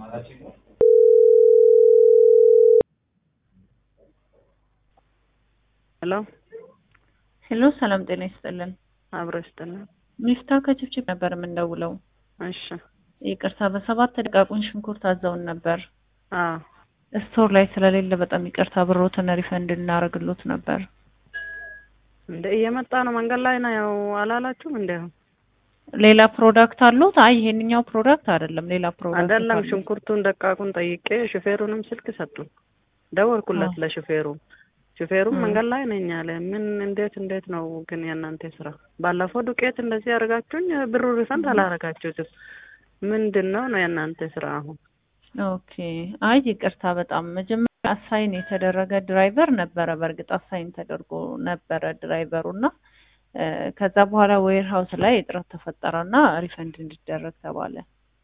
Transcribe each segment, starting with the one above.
ሄሎ ሄሎ ሰላም ጤና ይስጥልን። አብሮ ይስጥልን። ሚፍታ ከችብችብ ነበር የምንደውለው። እሺ ይቅርታ በሰባት ደቃቁን ሽንኩርት አዘውን ነበር። አዎ ስቶር ላይ ስለሌለ በጣም ይቅርታ ብሮትን ሪፈንድ እናደርግሎት ነበር። እንደ እየመጣ ነው መንገድ ላይ ነው ያው አላላችሁም እንዴ? ሌላ ፕሮዳክት አሉት? አይ ይሄንኛው ፕሮዳክት አይደለም፣ ሌላ ፕሮዳክት አይደለም አሉት። ሽንኩርቱን ደቃቁን ጠይቄ ሹፌሩንም ስልክ ሰጡን። ደወልኩለት አዎ። ለሹፌሩ ሹፌሩም እ። መንገድ ላይ ነኝ አለ። ምን እንዴት እንዴት ነው ግን የእናንተ ስራ? ባለፈው ዱቄት እንደዚህ ያደርጋችሁኝ ብሩ ሪፈንድ አላደረጋችሁትም። ምንድን ነው ነው የእናንተ ስራ አሁን? ኦኬ አይ ይቅርታ በጣም መጀመሪያ አሳይን የተደረገ ድራይቨር ነበረ። በእርግጥ አሳይን ተደርጎ ነበረ ድራይቨሩ እና እ፣ ከዛ በኋላ ዌር ሀውስ ላይ እጥረት ተፈጠረና ሪፈንድ እንዲደረግ ተባለ።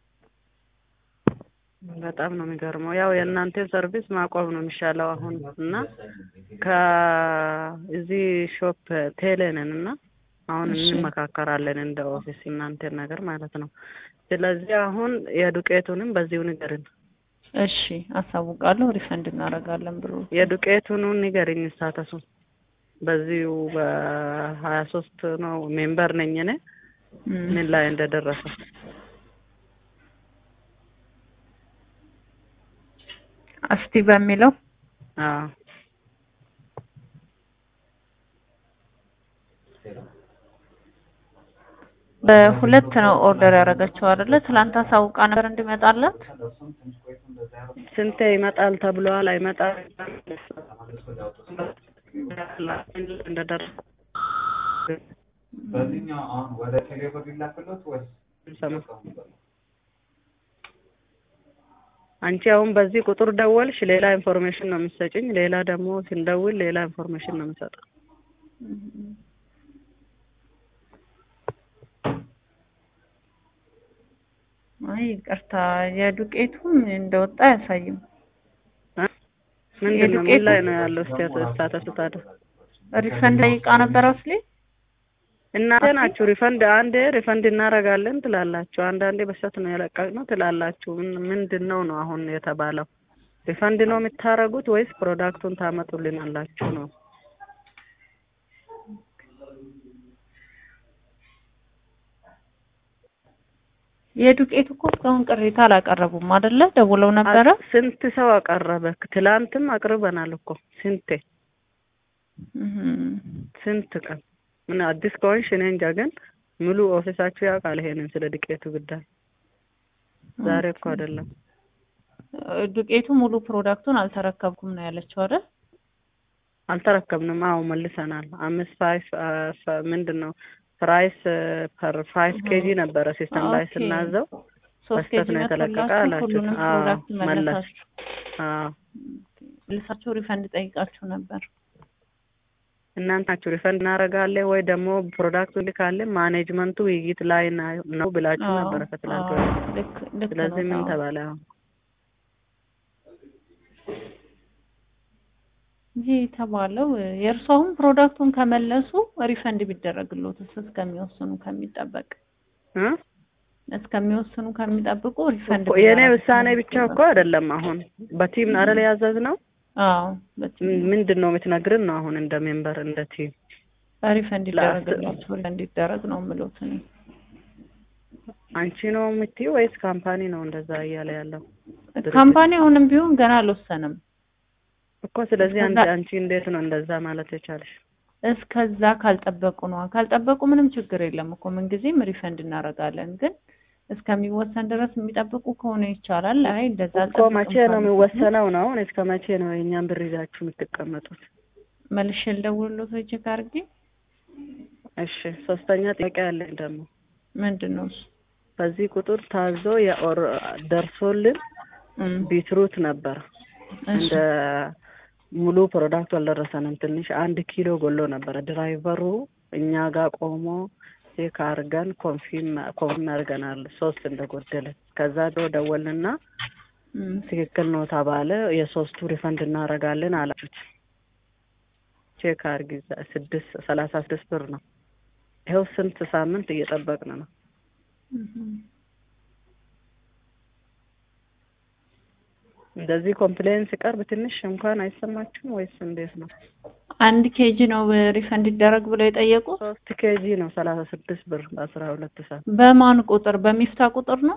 በጣም ነው የሚገርመው። ያው የእናንተ ሰርቪስ ማቆም ነው የሚሻለው አሁን እና ከእዚህ ሾፕ ቴሌ ነን እና አሁን እሺ። እንመካከራለን እንደ ኦፊስ እናንተ ነገር ማለት ነው። ስለዚህ አሁን የዱቄቱንም በዚሁ ንገርን። እሺ አሳውቃለሁ። ሪፈንድ እናደርጋለን ብሩ። የዱቄቱን ንገርኝ ስታተሱ በዚሁ በሀያ ሶስት ነው ሜምበር ነኝ እኔ እም፣ ምን ላይ እንደደረሰ እስቲ በሚለው አዎ በሁለት ነው ኦርደር ያደረገችው አይደለ? ትላንት አሳውቃ ነበር እንዲመጣላት። ስንቴ ይመጣል ተብሏል። አይመጣም እንደደረሰ በዚህኛው አሁን ወደ ቴሌብር ሊላክሎት ወይስ ሰማ አንቺ አሁን በዚህ ቁጥር ደወልሽ፣ ሌላ ኢንፎርሜሽን ነው የምትሰጭኝ። ሌላ ደግሞ ስንደውል ሌላ ኢንፎርሜሽን ነው የምሰጠው። አይ ይቅርታ፣ የዱቄቱም እንደወጣ አያሳይም። እ? ምንድን ነው ምን ላይ ነው ያለው ስታተሱ ታዲያ? ሪፈንድ ጠይቃ ነበር አስሊ። እናንተ ናችሁ ሪፈንድ አንዴ ሪፈንድ እናደርጋለን ትላላችሁ፣ አንዳንዴ በሰት ነው የለቀቅነው ትላላችሁ። ምን- ምንድን ነው ነው አሁን የተባለው? ሪፈንድ ነው የምታደርጉት ወይስ ፕሮዳክቱን ታመጡልናላችሁ ነው? የዱቄቱ እኮ እስካሁን ቅሬታ አላቀረቡም አይደለ? ደውለው ነበረ። ስንት ሰው አቀረበ? ትላንትም አቅርበናል እኮ ስንቴ እህም። ስንት ቀን ምን አዲስ ከሆንሽ እኔ እንጃ፣ ግን ሙሉ ኦፊሳችሁ ያውቃል ይሄንን ስለ ዱቄቱ ጉዳይ። ዛሬ እኮ አይደለም ዱቄቱ ሙሉ ፕሮዳክቱን አልተረከብኩም ነው ያለችው አይደል? አልተረከብንም። አዎ መልሰናል። አምስት ፋይፍ ምንድን ነው ፕራይስ ፐር ፋይቭ ኬጂ ነበረ ሲስተም ላይ ኦኬ። ስናዘው ሶስት በስተት ኬጂ ነው የተለቀቀ መቶላችሁ አላችሁ። ሁሉንም አዎ ፕሮዳክት መለስ መለሳችሁ። አዎ መልሳችሁ ሪፈንድ ጠይቃችሁ ነበር። እናንተ ናችሁ ሪፈንድ እናደርጋለን ወይ ደግሞ ፕሮዳክቱ ልካለን ማኔጅመንቱ ውይይት ላይ ና- ነው ብላችሁ አዎ፣ ነበረ ከትላንት አዎ፣ ወዲያ። ልክ ልክ ስለዚህ ነው። ምን አዎ። ተባለ? አሁን ይህ የተባለው የእርሱ አሁን ፕሮዳክቱን ከመለሱ ሪፈንድ ቢደረግሎትስ እስከሚወስኑ ከሚጠበቅ እ? እስከሚወስኑ ከሚጠብቁ ሪፈንድ እኮ የእኔ ቢደረግ ውሳኔ ብቻ እኮ አይደለም። አሁን በቲም አይደል ያዘዝ ነው። አዎ በቲ- ምንድን ነው የምትነግርን ነው አሁን እንደ ሜምበር እንደ ቲም ሪፈንድ ይደረግላቸው ሪፈንድ ይደረግ ነው የምሎት እኔ። አንቺ ነው የምትይው ወይስ ካምፓኒ ነው እንደዛ እያለ ያለው ድርጅት? ካምፓኒ አሁንም ቢሆን ገና አልወሰንም። እኮ ስለዚህ አንቺ እስከዛ- አንቺ እንዴት ነው እንደዛ ማለት የቻለሽ? እስከዛ ካልጠበቁ ነው። ካልጠበቁ ምንም ችግር የለም እኮ ምንጊዜም ሪፈንድ እናደርጋለን። ግን እስከሚወሰን ድረስ የሚጠብቁ ከሆነ ይቻላል። አይ እንደዛ እኮ አልጠብቅም መቼ ነው ካሉ የሚወሰነው ነው? አሁን እስከ መቼ ነው የእኛን ብር ይዛችሁ የምትቀመጡት? መልሼ ልደውልልዎት ወይ ቼክ አድርጌ እሺ ሶስተኛ ጥያቄ ያለኝ ደግሞ ምንድን ነው እሱ? በዚህ ቁጥር ታዞ የኦር ደርሶልን እም፣ ቢትሩት ነበር እሺ እንደ ሙሉ ፕሮዳክቱ አልደረሰንም። ትንሽ አንድ ኪሎ ጎሎ ነበረ። ድራይቨሩ እኛ ጋር ቆሞ ቼክ አድርገን ኮንፊርም ኮንፊርም አድርገናል ሶስት እንደጎደለ። ከዛ ዶ ደወልንና እም፣ ትክክል ነው ተባለ። የሶስቱ ሪፈንድ እናደርጋለን አላችሁት። ቼክ አድርጊ እዛ ስድስት ሰላሳ ስድስት ብር ነው። ይኸው ስንት ሳምንት እየጠበቅን ነው። እም። እንደዚህ ኮምፕሌን ሲቀርብ ትንሽ እንኳን አይሰማችሁም ወይስ እንዴት ነው? አንድ ኬጂ ነው ሪፈንድ ይደረግ ብለው የጠየቁ ሶስት ኬጂ ነው ሰላሳ ስድስት ብር በአስራ ሁለት ሰዓት በማን ቁጥር በሚፍታ ቁጥር ነው